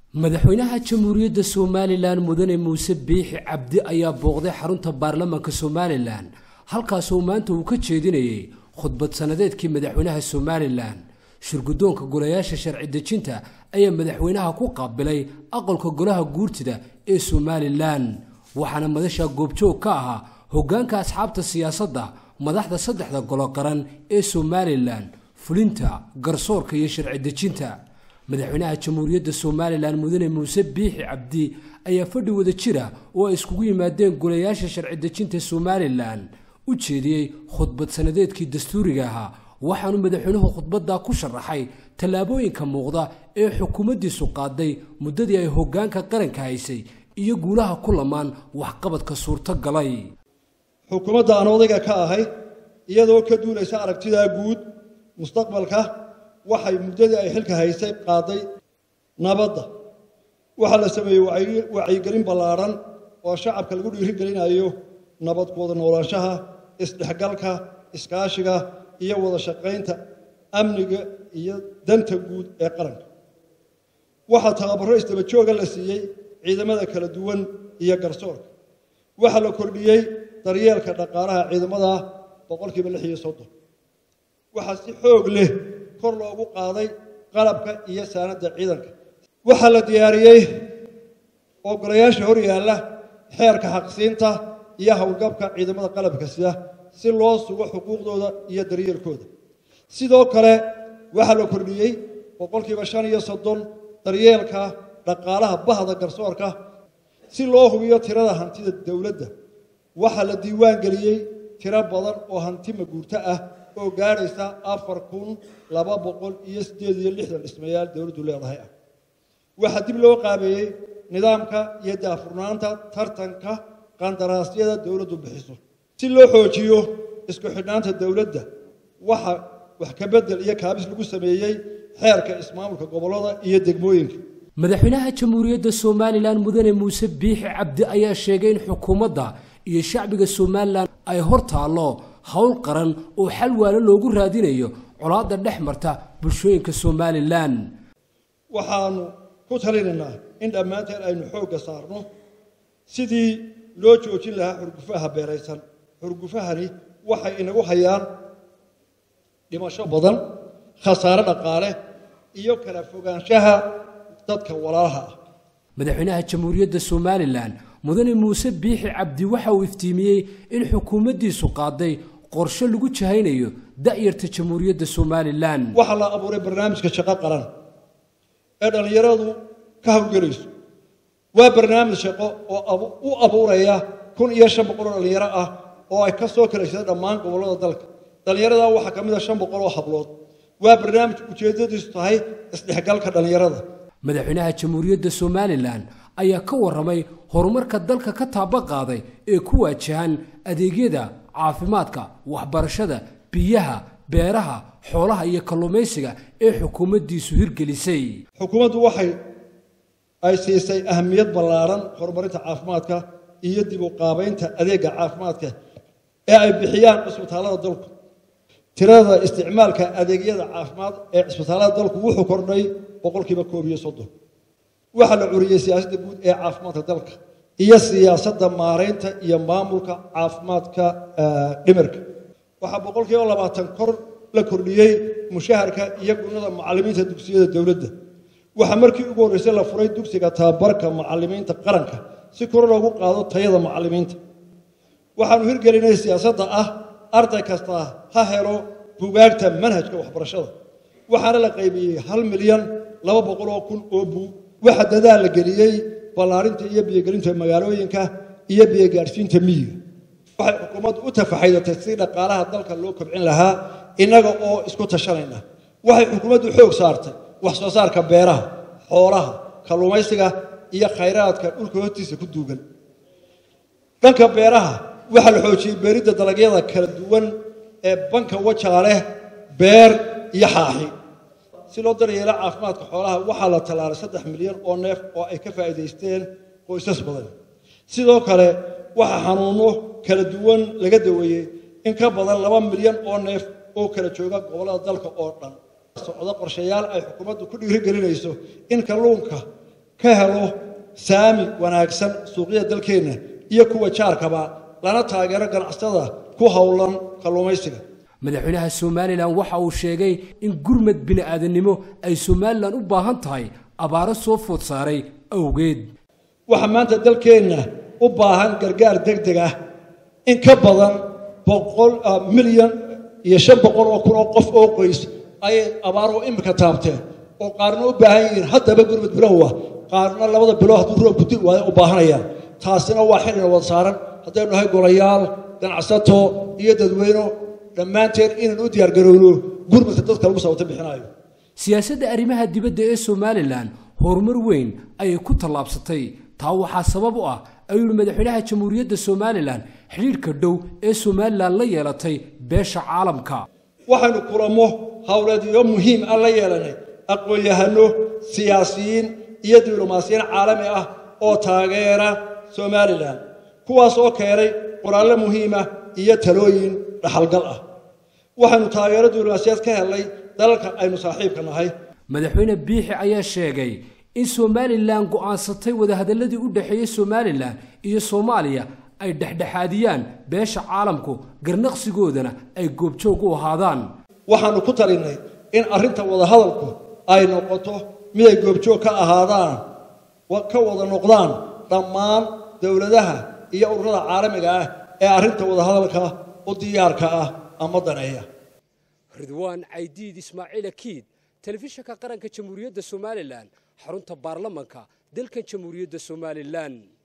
madaxweynaha jamhuuriyadda somalilan mudane muuse biixi cabdi ayaa booqday xarunta baarlamaanka somalilan halkaasoo maanta uu ka jeedinayay khudbad sannadeedkii madaxweynaha somalilan shirguddoonka golayaasha sharci dejinta ayaa madaxweynaha ku qaabilay aqalka golaha guurtida ee somalilan waxaana madasha goobjoog ka ahaa hoggaanka asxaabta siyaasadda madaxda saddexda golo qaran ee somalilan fulinta garsoorka iyo sharci dejinta madaxweynaha jamhuuriyadda somalilan mudane muuse biixi cabdi ayaa fadhi wada jira oo ay iskugu yimaadeen golayaasha sharci dejinta somalilan u jeediyey khudbad sannadeedkii dastuuriga ahaa waxaanu madaxweynuhu khudbaddaa ku sharaxay tallaabooyinka muuqda ee xukuumaddiisu qaaday muddadii ay hoggaanka qaranka haysay iyo guulaha ku lamaan waxqabadka suurtogalay xukuumadda aan odayga ka ahay iyadoo ka duulaysa aragtidaa guud mustaqbalka waxay muddadii ay xilka haysay qaaday nabadda waxaa la sameeyey wacyigelin ballaadhan oo shacabka lagu dhiirigelinayo nabad ku wada noolaanshaha isdhexgalka iskaashiga iyo wada shaqaynta amniga iyo danta guud ee qaranka waxaa tababaro isdaba jooga la siiyey ciidamada kala duwan iyo garsoorka waxaa la kordhiyey daryeelka dhaqaalaha ciidamada boqolkiiba lix iyo soddon waxaa si xoog leh kor loogu qaaday qalabka iyo saanadda ciidanka waxaa la diyaariyey oo golayaasha hor yaalla xeerka xaqsiinta iyo howlgabka ciidamada qalabka sida si loo sugo xuquuqdooda iyo daryeelkooda sidoo kale waxaa la kordhiyey boqolkiiba shan iyo soddon daryeelka dhaqaalaha bahda garsoorka si loo hubiyo tirada hantida dowladda waxaa la diiwaan geliyey tiro badan oo hanti maguurto ah oo gaadhaysa afar kun laba boqol iyo siddeed iyo lixdan dhismayaal dowladdu leedahay ah waxaa dib loo qaabeeyey nidaamka iyo daafurnaanta tartanka qandaraasyada dowladdu bixiso si loo xoojiyo isku xidhnaanta dowladda waxa wax ka beddel iyo kaabis lagu sameeyey xeerka ismaamulka gobollada iyo degmooyinka madaxweynaha jamhuuriyadda somalilan mudane muuse biixi cabdi ayaa sheegay in xukuumadda iyo shacbiga somalilan ay hor taallo howl qaran oo xal waalo loogu raadinayo colaadda dhex marta bulshooyinka somalilan waxaanu ku talinaynaa in dhammaanteen aynu xoogga saarno sidii loo joojin lahaa xurgufaha beeraysan xurgufahani waxay inagu hayaan dhimasho badan khasaare dhaqaale iyo kala fogaanshaha dadka walaalaha ah madaxweynaha jamhuuriyadda somalilan mudane muuse biixi cabdi waxa uu iftiimiyey in xukuumaddiisu qaaday qorshe lagu jahaynayo da'yarta jamhuuriyadda somalilan waxaa la abuuray barnaamijka shaqo qaran ee dhallinyaradu ka howlgelayso waa barnaamij shaqo oo u abuuraya kun iyo shan boqol oo dhallinyaro ah oo ay ka soo kalaysada dhammaan gobollada dalka dhallinyarada waxaa ka mid a shan boqol oo hablood waa barnaamij ujeeddadiisu tahay isdhexgalka dhallinyarada madaxweynaha jamhuuriyadda somalilan ayaa ka warramay horumarka dalka ka taaba qaaday ee ku waajahan adeegyada caafimaadka waxbarashada biyaha beeraha xoolaha iyo kalluumaysiga ee xukuumaddiisu hirgelisay xukuumaddu waxay ay siisay ahamiyad ballaaran horumarinta caafimaadka iyo dib u qaabaynta adeegga caafimaadka ee ay bixiyaan cisbitaallada dalku tirada isticmaalka adeegyada caafimaad ee cisbitaallada dalku wuxuu kordhay boqolkiiba koob iyo soddon waxaa la curiyey siyaasadda guud ee caafimaadka dalka iyo siyaasadda maaraynta iyo maamulka caafimaadka dhimirka waxaa boqolkiiba labaatan kor la kordhiyey mushaharka iyo gunada macallimiinta dugsiyada dowladda waxaa markii ugu horreysay la furay dugsiga tababarka macallimiinta qaranka si kor loogu qaado tayada macallimiinta waxaanu hirgelinay siyaasadda ah arday kasta ha helo bugaagta manhajka waxbarashada waxaana la qaybiyey hal milyan laba boqoloo kun oo buug waxaa dadaal la geliyey ballaarinta iyo biyogelinta magaalooyinka iyo biyogaadhsiinta miyiga waxay xukuumaddu u tafaxaydatay si dhaqaalaha dalka loo kobcin lahaa innaga oo isku tashanayna waxay xukuumaddu xoog saartay wax soo saarka beeraha xoolaha kalluumaysiga iyo khayraadka dhulka hortiisa ku duugan dhanka beeraha waxaa la xoojiyey beeridda dalagyada kala duwan ee banka wajaaleh beer iyo xaaxi si loo daryeelo caafimaadka xoolaha waxaa la tallaalay saddex milyan oo neef oo ay ka faa'iidaysteen qoysas badan sidoo kale waxaa xanuuno kala duwan laga daweeyey in ka badan laba milyan oo neef oo kala jooga gobollada dalka oo dhan socdo qorshayaal ay xukuumaddu ku dhiirigelinayso in kalluunka ka helo saami wanaagsan suuqyada dalkeenna iyo kuwa jaarkaba lana taageero ganacsatada ku howlan kalluumaysiga madaxweynaha somalilan waxa uu sheegay in gurmad bini'aadannimo ay somalilan u baahan tahay abaaro soo food saaray awgeed waxaa maanta dalkeenna u baahan gargaar deg deg ah in ka badan boqol milyan iyo shan boqol oo kun oo qof oo qoys ayay abaaruhu imika taabteen oo qaarna u baahan yihiin haddaba gurmud bilowah qaarna labada bilood hadduu roobku di waayo u baahanayaan taasina waa xilina wada saaran haddaynu nahay golayaal ganacsato iyo dadweyno dhammaanteen inaan u diyaargarowno gurmudka dadka lagu sababta bixinayo siyaasadda arrimaha dibadda ee somalilan horumar weyn ayay ku tallaabsatay taa waxaa sabab u ah ayuu yihi madaxweynaha jamhuuriyadda somalilan xidhiidhka dhow ee somalilan la yeelatay beesha caalamka waxaynu kulamo howleedyo muhiim ah la yeelanay aqoon-yahano siyaasiyiin iyo diblomaasiyiin caalami ah oo taageera somalilan kuwaas oo keenay qoraallo muhiima iyo talooyin dhaxalgal ah waxaynu taageero diblomaasiyaed ka helnay dalalka aynu saaxiibka nahay madaxweyne biixi ayaa sheegay in somalilan go'aansatay wadahadalladii u dhexeeyey somalilan iyo soomaaliya ay dhexdhexaadiyaan beesha caalamku garnaqsigoodana ay goobjoog u ahaadaan waxaannu ku talinnay in arrinta wadahadalku ay noqoto miday goobjoog ka ahaadaan ka wada noqdaan dhammaan dowladaha iyo ururada caalamiga ah ee arrinta wadahadalka u diyaarka ah ama daneeya ridwaan caydiid ismaaciil akiid telefishinka qaranka jamhuuriyadda somalilan xarunta baarlamanka dalkan jamhuuriyadda somalilan